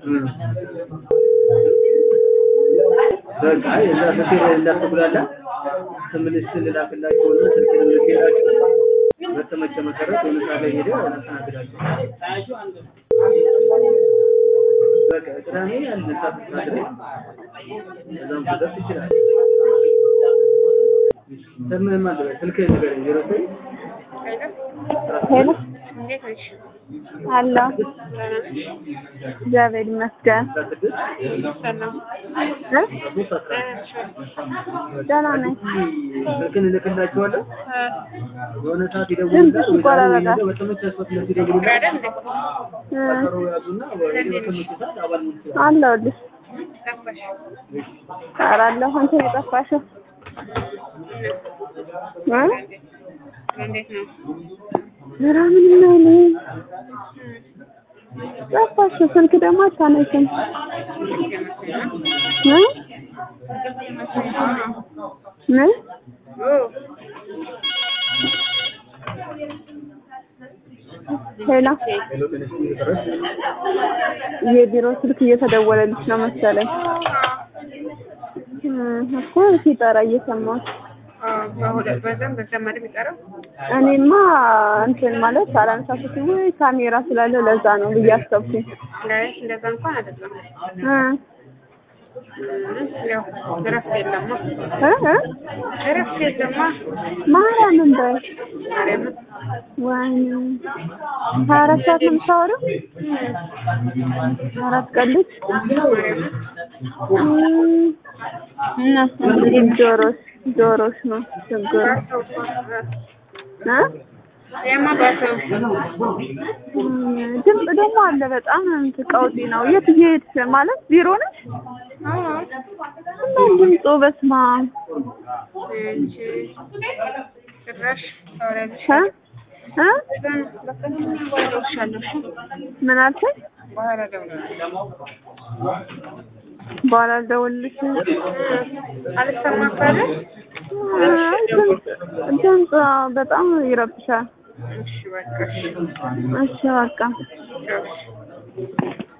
በቃ እዛ ስልክ እንዳትጉላላ ትምልስ ልላክላቸውና ስልክ ልልክላቸው በተመቸ መሰረት የሆነ ሰዓት ላይ ሄደህ እናስተናግዳቸው። በቃ ቅዳሜ አንድ ሰዓት ሰዓት ላይ እዛም ትደርስ ይችላል። ስምህን ማን ልበል? ስልክህን ንገረኝ። ዜሮ ዘጠኝ ሄሎ እንዴት ነሽ? አሎ እግዚአብሔር ይመስገን አስራ ስድስት ሰላም እ ሶስት አስራ አንድ ደህና ነኝ ስልክህን እልክላቸዋለሁ። የሆነ ሰዓት ድምፅሽ ይደውሉልሃል። ወይ ይቆራረጣል። ደግሞ በተመቸ ሰዓት እነሱ ይደውሉልሃል። አይደል እንዴ? እ ቀጠሮ ያዙና ወይ በተመቸ ሰዓት አባል መሆን ትችላለህ። አለሁልሽ ጠፋሽ? ኧረ አለሁ አንቺ ነው የጠፋሽው እ እንዴት ነው? ኧረ ምንም አይልም ጠፋሽ ስልክ ደግሞ አታነሺም እ ምን ሄሎ ሄሎ ጤና ይስጥልኝ ድረስ የቢሮ ስልክ እየተደወለልሽ ነው መሰለኝ እ እኮ ሲጠራ እየሰማሁት በሁለት በዛም በዛም አይደል የሚጠራው? እኔማ እንትን ማለት አላነሳኩት ወይ ካሜራ ስላለው ለዛ ነው ብዬ አሰብኩኝ ላይ እንደዛ እንኳን አይደለም። እ ያው እረፍት የለማ እ እ እረፍት የለማ ማርያምን በይ ማርያምን ወይኔ ሀያ አራት ሰዓት ነው የምታወሪው? አራት ቀን ልጅ እና እንግዲህ ጆሮሽ ጆሮሽ ነው ችግሩ እ የማ ባሰው ድምፅ ደግሞ አለ በጣም እንትን ቀውጢ ነው። የት እየሄድሽ ማለት ቢሮ ነሽ? እና ድምፁ በስመ አብ እንጂ ጭራሽ ታወሪያለሽ። እ እ በቃ በኋላ እደውልልሻለሁ። ምን አልከኝ? በኋላ እደውልልሻለሁ። በኋላ ልደውልልሽ። አልሰማም ካለ አይ ድምፅ ድምፅ በጣም ይረብሻል። እሺ በቃ እሺ እሺ በቃ ቻው።